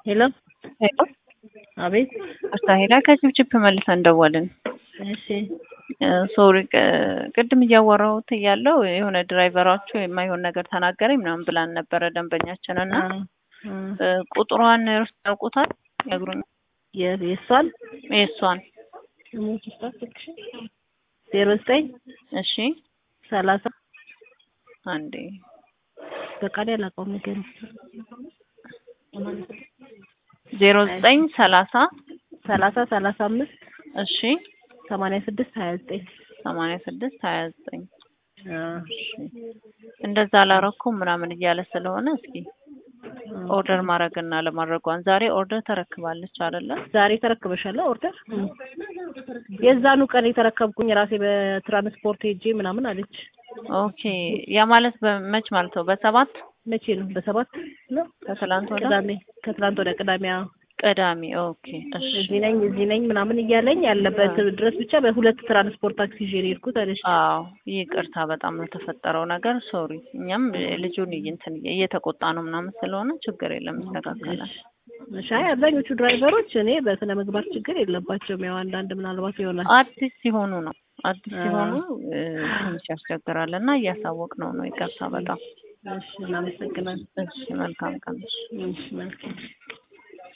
ሄሎ ሄሎ አቤት። እርሳ ሄዳ ከችፕችፕ መልሰን ደወልን። እሺ ሶሪ ቅድም እያወራሁት እያለው የሆነ ድራይቨራችሁ የማይሆን ነገር ተናገረኝ ምናምን ብላን ነበረ ደንበኛችን እና አ- አ- ቁጥሯን እርስ ያውቁታል ነግሩኝ። የ- የእሷን የእሷን ዜሮ ዘጠኝ እሺ ሰላሳ አንዴ በቃ አላውቀውም ነገር ዜሮ ዘጠኝ ሰላሳ ሰላሳ ሰላሳ አምስት እሺ ሰማንያ ስድስት ሀያ ዘጠኝ ሰማንያ ስድስት ሀያ ዘጠኝ እንደዛ አላረኩም ምናምን እያለ ስለሆነ እስኪ ኦርደር ማድረግና ለማድረጓን ዛሬ ኦርደር ተረክባለች አይደለ? ዛሬ ተረክበሻል ኦርደር? የዛኑ ቀን የተረከብኩኝ ራሴ በትራንስፖርት ሄጄ ምናምን አለች። ኦኬ ያ ማለት በመች ማለት ነው? በሰባት መቼ ነው? በሰባት ነው ከትላንት ወደ ቅዳሜ ከትላንት ወደ ቅዳሜ አዎ። ቅዳሜ። ኦኬ እሺ እዚህ ነኝ እዚህ ነኝ ምናምን እያለኝ ያለበት ድረስ ብቻ በሁለት ትራንስፖርት ታክሲ ይዤ ነው የሄድኩት አለች። አዎ ይቅርታ፣ በጣም ነው የተፈጠረው ነገር ሶሪ። እኛም ልጁን እንትን እየተቆጣ ነው ምናምን ስለሆነ ችግር የለም ይስተካከላል። እሺ አይ አብዛኞቹ ድራይቨሮች እኔ በስነ ምግባር ችግር የለባቸውም። ያው አንዳንድ ምናልባት ይሆናል አዲስ ሲሆኑ ነው አዲስ ሲሆኑ እ፣ ትንሽ ያስቸግራል እና እያሳወቅ ነው ነው። ይቅርታ በጣም እሺ እናመሰግናለን። እሺ፣ መልካም ቀን። እሺ መልካም